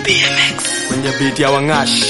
kwenye beat ya Wangash.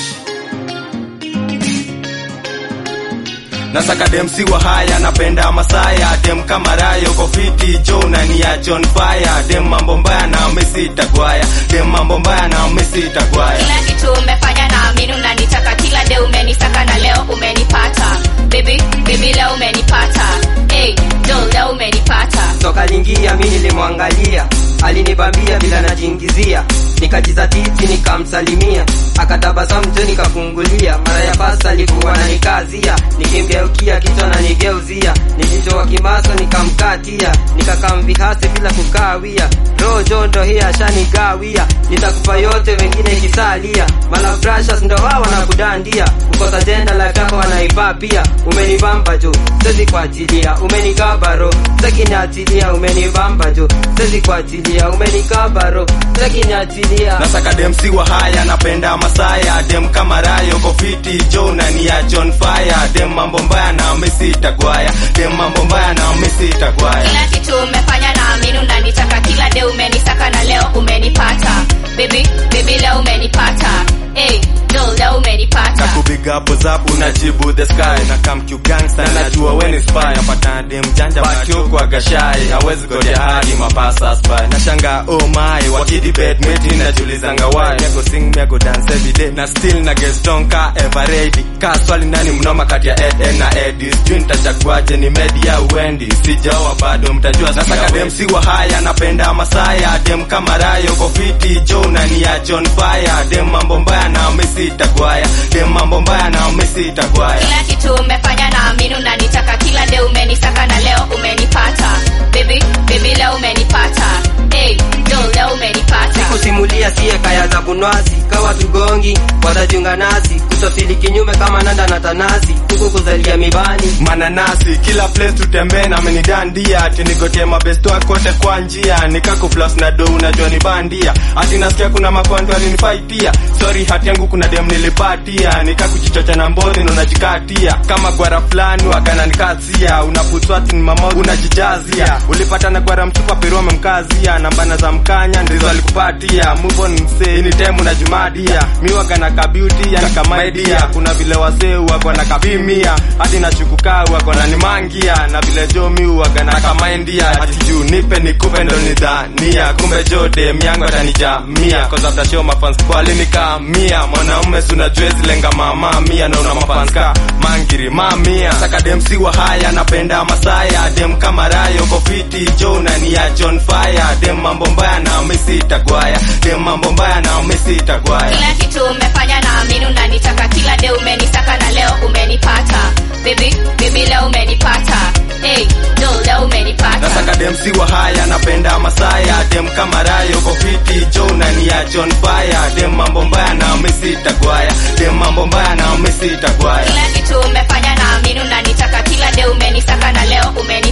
Nasaka dem si wa haya, napenda Masaya, dem kama Rayo kofiti Jona ni ya John Fire, dem mambo mbaya na Messi tagwaya, dem mambo mbaya na Messi tagwaya. kila kitu umefanya na amini unanitaka kila de umenisaka na leo umenipata baby baby leo umenipata hey, Joel leo umenipata toka lingia mi nilimwangalia alinibambia bila najiingizia nikajizatiti nikamsalimia akatabasamu jo nikafungulia mara ya pasa alikuwa nanikazia nikimgeukia kichwa nanigeuzia nilijitoa kimaso nikamkatia nikakamvihasi bila kukawia roho jondo hii ashanigawia nitakupa yote wengine ikisalia malabrashas ndo wao wanakudandia kukosa jenda life yako wanaivaa pia umenibamba jo sezi kuachilia umenikabaro sekiniachilia umenibamba jo sezi kuachilia umenikabaro sekiniachilia Nasaka dem si wa haya, napenda Masaya, dem kama Rayo kofiti Jona ni ya John Fire, dem mambo mbaya na Messi tagwaya, dem mambo mbaya na Messi tagwaya. kila kitu umefanya na amini unanitaka kila de umenisaka na leo umenipata baby baby leo umenipata hey, Joel leo umenipata na kupiga pozapu unajibu the sky na come Q gangster na najua when is spy napata dem janja batio kwa gashai hawezi gotea hadi mapasa spy na shanga oh my wakidi bed meti najulizanga why mego sing mego dance every day na still na get strong ka ever ready ka swali nani mnoma kati ya Ed Ed na Eddie sijui nitachaguaje ni media uendi sijaoa bado mtajua nasaka dem si wa haya napenda Masaya dem kama Rayo kofiti Jona ni ya John Fire dem mambo mbaya na Messi tagwaya dem mambo mbaya na Messi tagwaya kila kitu umefanya na amini unanitaka kila de umenisaka na leo umenipata baby baby leo umenipata hey, Joel leo umenipata kusimulia siye kaya za bunwasi kawa tugongi watajiunga nasi kutafili kinyume kama nanda na tanasi huku kuzalia mibani mananasi kila place tutembee na amenidandia ati nigotie mabesto kote kwa njia nikako plus na do unajua ni bandia ati nasikia kuna makondo alinifaitia sorry hati yangu kuna dem nilipatia nikakuchichocha na mbodhi na unajikatia kama gwara fulani wakana nikazia unapuswati ni mama unajijazia ulipata na gwara mtupa peru amemkazia nambana za mkanya ndizo alikupatia move on msee ni temu na jumadia miwaga na kabeauty yani kamaidia kuna vile wasee wako na kapimia hadi na shukukaa wako na nimangia na vile jo mi waga na kamaindia ati juu nipe nikupe ndo nidhania kumbe jo dem yangu atanijamia cause after show mafans walinikamia mwanaume suna jwezi lenga mama mia na una mafans ka mangiri mamia saka dem si wa haya napenda masaya dem kama rayo kofiti jona ni ya John Fire dem mambo mbaya na Messi tagwaya dem mambo mbaya na Messi tagwaya kila kitu umefanya na amini unanitaka kila de umenisaka na leo umenipata baby baby leo umenipata hey, Joel leo umenipata Nasaka dem si wa haya napenda Masaya dem kama Rayo kofiti Jona ni ya John Fire dem mambo mbaya na Messi tagwaya dem mambo mbaya na Messi tagwaya kila kitu umefanya na amini unanitaka kila de umenisaka na leo umenipata